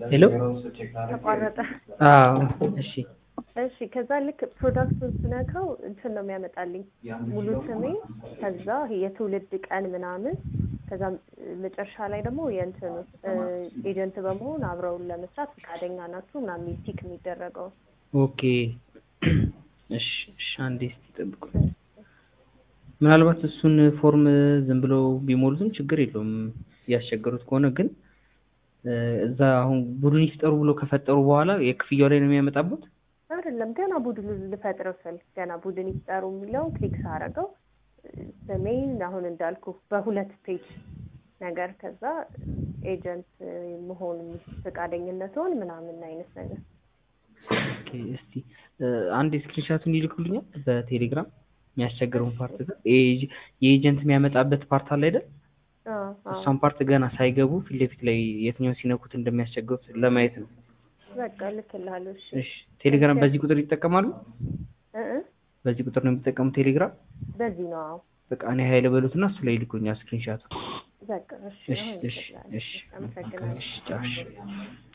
ሄሎ ተቋረጠ። አዎ እሺ እሺ ከዛ ልክ ፕሮዳክቱን ስነካው እንትን ነው የሚያመጣልኝ ሙሉ ስሜ፣ ከዛ የትውልድ ቀን ምናምን፣ ከዛ መጨረሻ ላይ ደግሞ የእንትኑ ኤጀንት በመሆን አብረውን ለመስራት ፈቃደኛ ናችሁ ምናምን የሚል ቲክ የሚደረገው ኦኬ እሺ እሺ አንዴ እስኪ ጠብቁ ምናልባት እሱን ፎርም ዝም ብለው ቢሞሉትም ችግር የለውም እያስቸገሩት ከሆነ ግን እዛ አሁን ቡድን ይፍጠሩ ብሎ ከፈጠሩ በኋላ የክፍያው ላይ ነው የሚያመጣበት አይደለም ገና ቡድን ልፈጥረው ስል ገና ቡድን ይፍጠሩ የሚለውን ክሊክ ሳረገው ስሜን አሁን እንዳልኩ በሁለት ፔጅ ነገር ከዛ ኤጀንት መሆን ፈቃደኝነትን ምናምን አይነት ነገር ኦኬ እስቲ አንድ ስክሪንሻቱን ይልኩልኛል በቴሌግራም የሚያስቸግረውን ፓርት ጋር የኤጀንት የሚያመጣበት ፓርት አለ አይደል እሷን ፓርት ገና ሳይገቡ ፊት ለፊት ላይ የትኛው ሲነኩት እንደሚያስቸግሩት ለማየት ነው በቃ እልክልሃለሁ እሺ እሺ ቴሌግራም በዚህ ቁጥር ይጠቀማሉ እ እ በዚህ ቁጥር ነው የሚጠቀሙት ቴሌግራም በዚህ ነው አዎ በቃ እኔ ሀይለ በሉትና እሱ ላይ ይልኩኛል ስክሪንሻቱ በቃ እሺ እሺ አሁን እሺ እልክልሃለሁ እሺ አመሰግናለሁ እሺ ቻው እሺ